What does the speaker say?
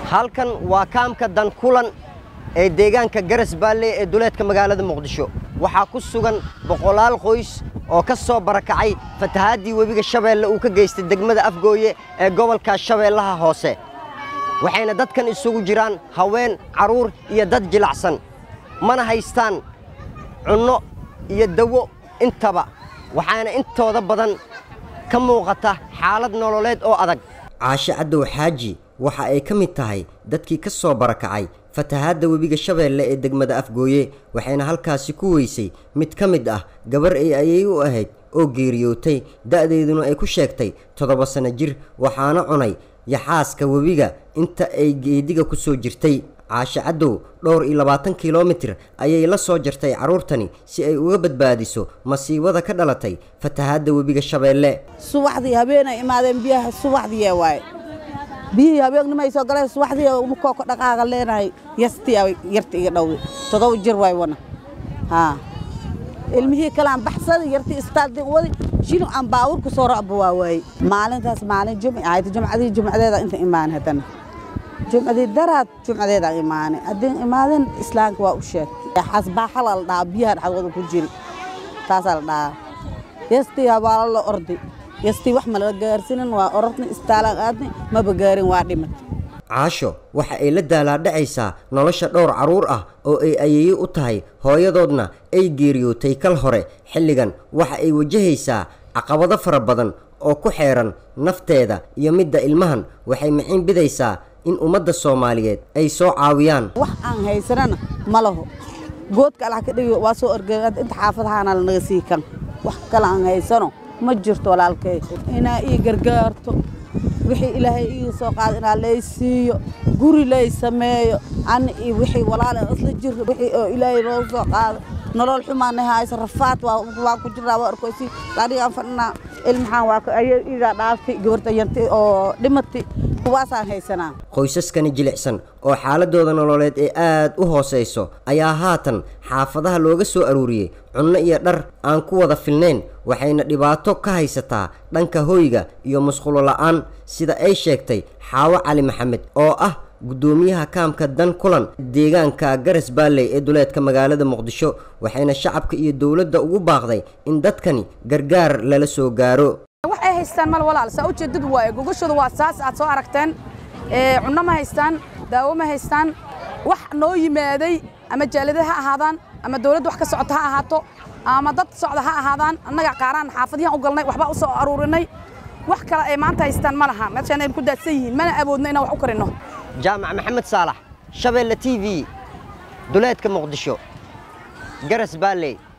halkan waa kaamka dankulan ee deegaanka garas baalle ee duleedka magaalada muqdisho waxaa ku sugan boqolaal qoys oo ka soo barakacay fatahaadii webiga shabeelle uu ka geystay degmada afgooye ee gobolka shabeellaha hoose waxayna dadkan isugu jiraan haween carruur iyo dad jilacsan mana haystaan cunno iyo dawo intaba waxaana intooda badan ka muuqata xaalad nololeed oo adag caashe caddow xaaji waxa ay ka mid tahay dadkii ka soo barakacay fatahaadda webiga shabeelle ee degmada afgooye waxayna halkaasi ku weysay mid ka mid ah gabar ay ayay u ahayd oo geeriyootay da'deeduna ay ku sheegtay toddoba sanno jir waxaana cunay yaxaaska webiga inta ay geediga ku soo jirtay caashe caddow dhowr iyo labaatan kilomitir ayay la soo jartay carruurtani si ay uga badbaadiso masiibada ka dhalatay fatahaadda webiga shabeelle subaxdii habeenay imaadeen biyaha subaxdii waaye biyihii habeenimay soo galeen subaxdii umukoo ka dhaqaaqa leenahay yastii yarta iga dhowday todoba jir waay wana haa ilmihii kalaan baxsaday yartii istaaldii wadi shil aan baawurku soo ra'ba waa waaye maalintaas maalin jumci ahayd jumcadii jumcadeeda inta imaan haddana jumcadii daraad jumcadeedaan imaanay haddii imaadeen islaamka waa u sheegtay xasbaaxala la dhahaa biyaha dhexdooda ku jiri taasaa la dhahaa yastii habaalo la orday yastii wax ma la gaarsiinin waa orodna istaalaan aadnay maba gaarin waa dhimad caasho waxa ay la daalaadhacaysaa nolosha dhowr carruur ah oo ay ayeeye u tahay hooyadoodna ay geeriyootay kal hore xilligan waxa ay wajahaysaa caqabado fara badan oo ku xeeran nafteeda iyo midda ilmahan waxay miciin bidaysaa in ummadda soomaaliyeed ay soo caawiyaan wax aan haysanana ma laho goodka allah ka dhigi waa soo orgey inta xaafadahaana lanaga sii kan wax kale aan haysano ma jirto walaalkay inaa ii gargaarto wixii ilaahay ii soo qaada inaa lay siiyo guri lay sameeyo ani iyo wixii walaale isla jirro wixii oo ilaahay loo soo qaado nolol xumaana hayso rafaad waa ku jiraa waa arkoysi anigaan fadhinaa ilmaxaan waa ayay iigaa dhaaftay gabarta yantay oo dhimatay kuwaasaan haysanaa qoysaskani jilicsan oo xaaladooda nololeed ee aad u hoosayso ayaa haatan xaafadaha looga soo aruuriyey cunno iyo dhar aan ku wada filnayn waxayna dhibaato ka haysataa dhanka hoyga iyo musqulo la'aan sida ay sheegtay xaawo cali maxamed oo ah guddoomiyaha kaamka dan kulan deegaanka garas baalley ee duleedka magaalada muqdisho waxayna shacabka iyo dowladda ugu baaqday in dadkani gargaar lala soo gaaro waxay haystaan mal walaal saa ujeedadu waaye gogashooda waa saas aad soo aragteen cunno ma haystaan daawo ma haystaan wax noo yimaaday ama jaalada ha ahaadaan ama dawladda wax ka socota ha ahaato ama dad socda ha ahaadaan annaga qaaraan xaafadiyan u galnay waxbaa u soo aruurinay wax kale ay maanta haystaan ma laha meeshaan aynu ku daadsan yihiin mana awoodno inaan wax u karinno jaamac maxamed saalax shabeelle t v duleedka muqdisho garas baalley